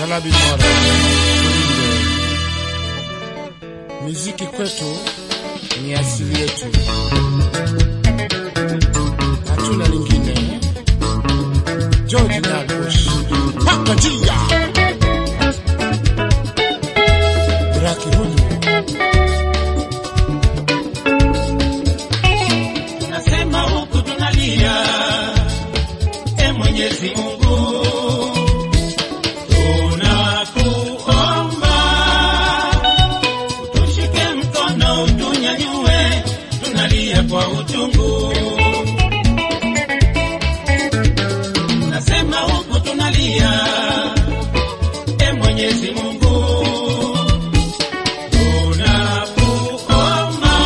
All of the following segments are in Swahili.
Yalabi Mora Kulinde. Muziki kwetu ni asili yetu, hatuna lingine. George Nyabush paka njia Raki huyu Nasema huku tunalia, e Mwenyezi Mungu, tunakuomba utushike mkono, utunyanyue, tunalia kwa uchungu. Nasema huku tunalia, e Mwenyezi Mungu, tunakuomba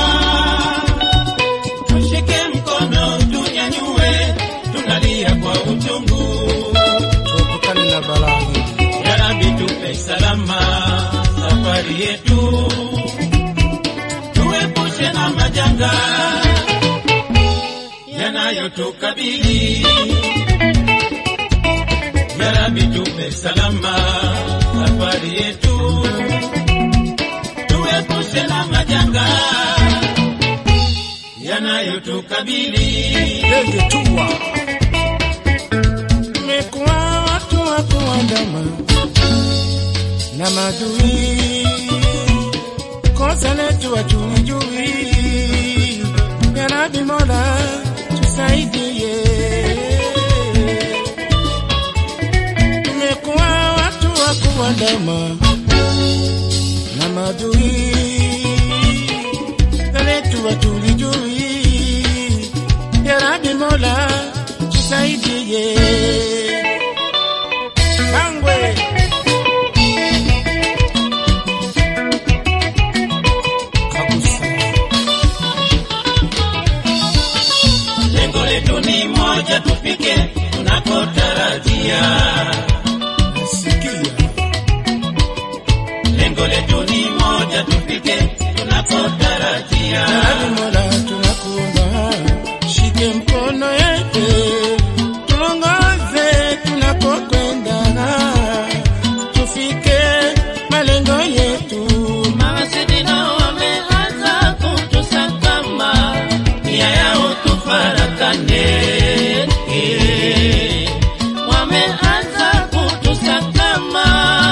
tushike mkono tunyanyue, tunalia kwa uchungu. tuepukane na balaa hili. Ya Rabbi tupe salama safari yetu, tuepushe na majanga yanayotukabili. Ya Rabbi tupe salama safari yetu, tuepushe na majanga yanayotukabili. Ndege tua tumekuwa watu wa kuandama na madui, kosa letu hatulijui. Ya Rabbi Mola tusaidie, tumekuwa watu wa kuandama na madui, kosa letu hatulijui. Ya Rabbi Mola tusaidie. Bangwe Kabusa Lengo letu ni moja, tufike tunakotarajia. nasikia Lengo letu ni moja, tufike tunakotarajia. Ya Rabbi Mola tunakuomba, shike mkono yetu tuongoze tunapokwenda, tufike malengo yetu. Mawasiliano wameanza kutusakama, nia yao tufarakane. Eh, Wameanza kutusakama.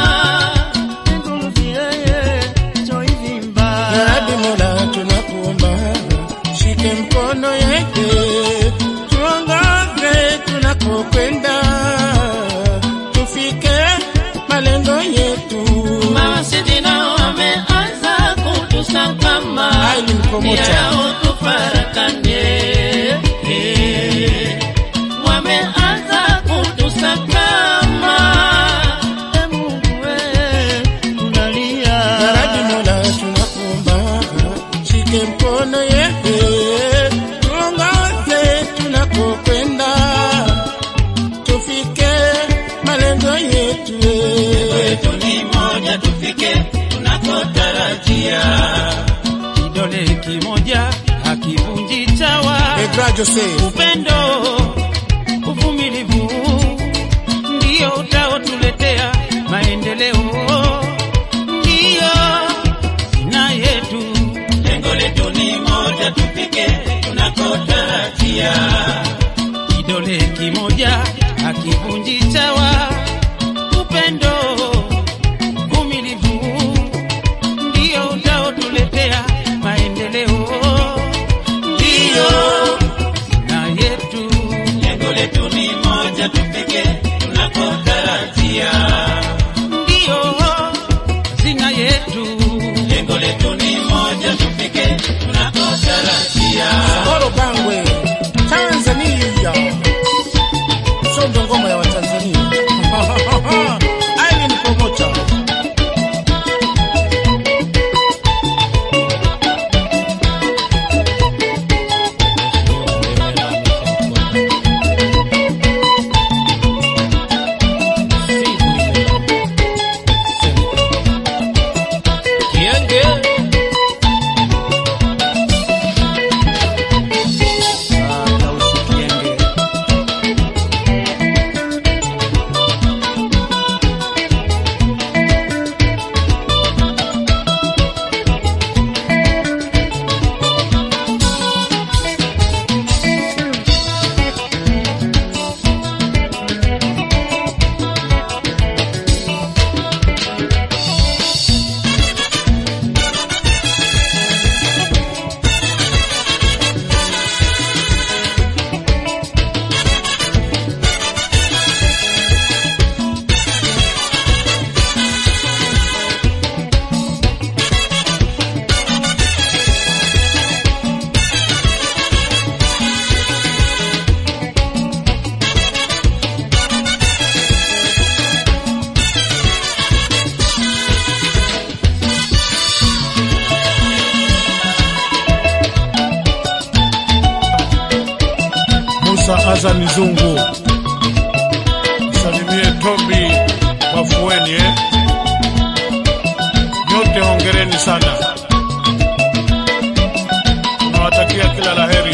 Ya Rabbi Mola tunakuomba, shike mkono yetu tuongoze tunapokwenda, tufike malengo yetu. Mawasiliano wameanza kutusakama, Ai, ni mkomocha. nia yao tufarakane. Eh, Wameanza kutusakama. E Mungu we, tunalia. Ya Rabbi Mola tunakuomba, shike mkono yetu tuongoze tunapokwenda, tufike malengo yetu. Letu ni moja, tufike tunakotarajia. Kidole kimoja hakivunji chawa. Pedra Jose Upendo, uvumilivu ndio utaotuletea maendeleo, ndio sina yetu. Lengo letu ni moja, tufike tunakotarajia. Kidole kimoja hakivunji chawa. Upendo, uvumilivu ndio utaotuletea maendeleo, ndio na yetu. Lengo letu ni moja, tufike tunakotarajia. Ndio hazina yetu. Lengo letu ni moja, tufike tunakotarajia. Moro Bangwe, Tanzania. Sondo ngoma ya Watanzania. Aileen Promoter. Azani Zungu, salimie Tobi Wafueni eh? Nyote hongereni sana, nawatakia kila laheri.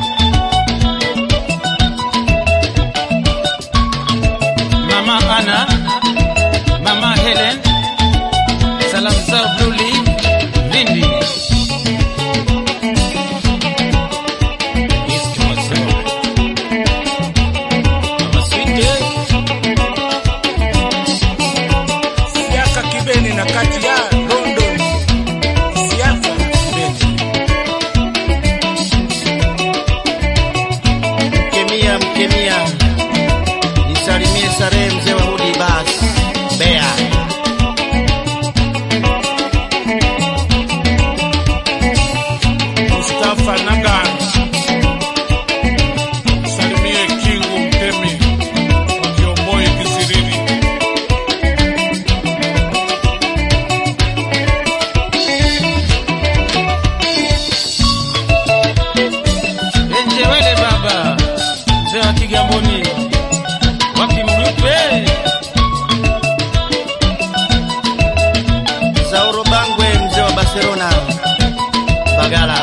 Mama Ana, Mama Helen, salamu zao Blue Leaf, Lindi. East Masewa. Mama Sweet, Siaka Kibeni na kati ya London. Siaka Kibeni. Mkemia, Mkemia, nisalimie Sarehe mzee wa Hudi Bas, Mbeya. Mustafa Naga, salimie Kingu Mtemi wa Kiomboi Kisirini. Enjewele baba, mzee wa Kigamboni, wapi mlupe? Zauro Bangwe, mzee wa Barcelona, Bagala.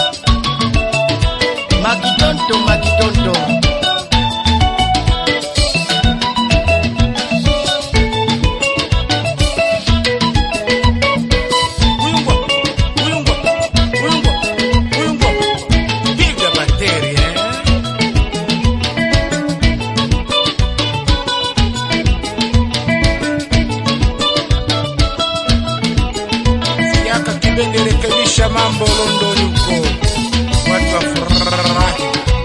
Makitonto, Makitonto. Uyungwa, uyungwa, uyungwa, uyungwa. Piga bateri eh. Siaka Kibeni, rekebisha mambo London huko, watu wafurahi.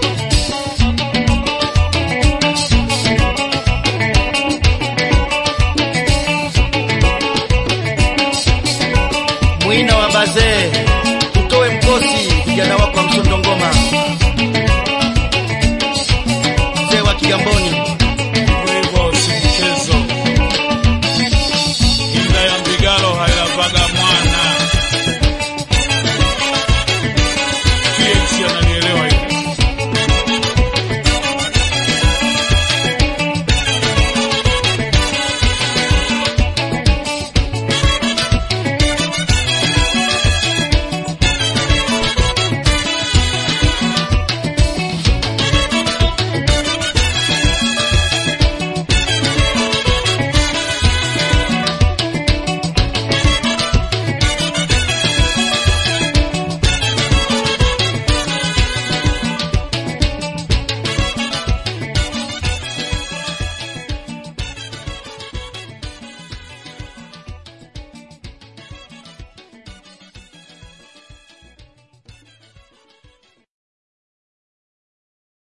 Mwina wa bazee, utoe mkosi vijana wako wa msondo ngoma, mzee wa Kigamboni.